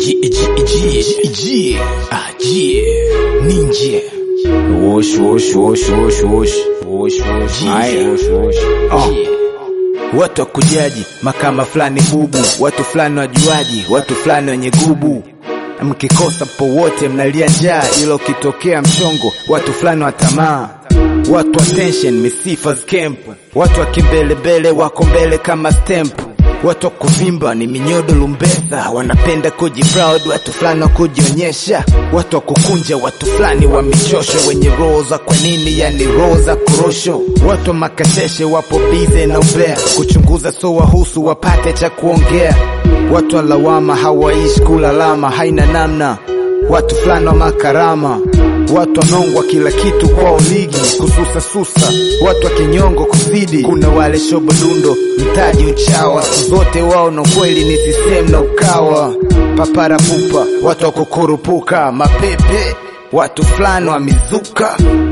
G, G, G, G, ah, G, ninja. Wosh, wosh, wosh, wosh, wosh. Wosh, wosh, Haya. wosh, wosh. Oh. Watu wakujaji makama fulani bubu, watu fulani wajuaji, watu fulani wenye gubu. Mkikosa po wote mnalia njaa, ila ukitokea mchongo, watu fulani wa tamaa. Watu wa tension, misifa camp, watu wa kimbelembele wako mbele kama stamp. Watu wa kuvimba ni minyodo lumbesa, wanapenda kuji proud, watu fulani wa kujionyesha. Watu wa kukunja, watu fulani wa michosho, wenye roho za kwa nini, yani roho za korosho. Watu wa makasheshe wapo bize na umbea, kuchunguza so wahusu wapate cha kuongea. Watu wa lawama hawaishi kulalama, haina namna. Watu fulani wa makarama, watu wanongwa kila kitu kwao ligi kususa susa, watu wa kinyongo kuzidi. Kuna wale shobodundo mtaji uchawa, siku zote wao na kweli ni sisem na ukawa papara pupa, watu wa kukurupuka mapepe, watu fulani wa mizuka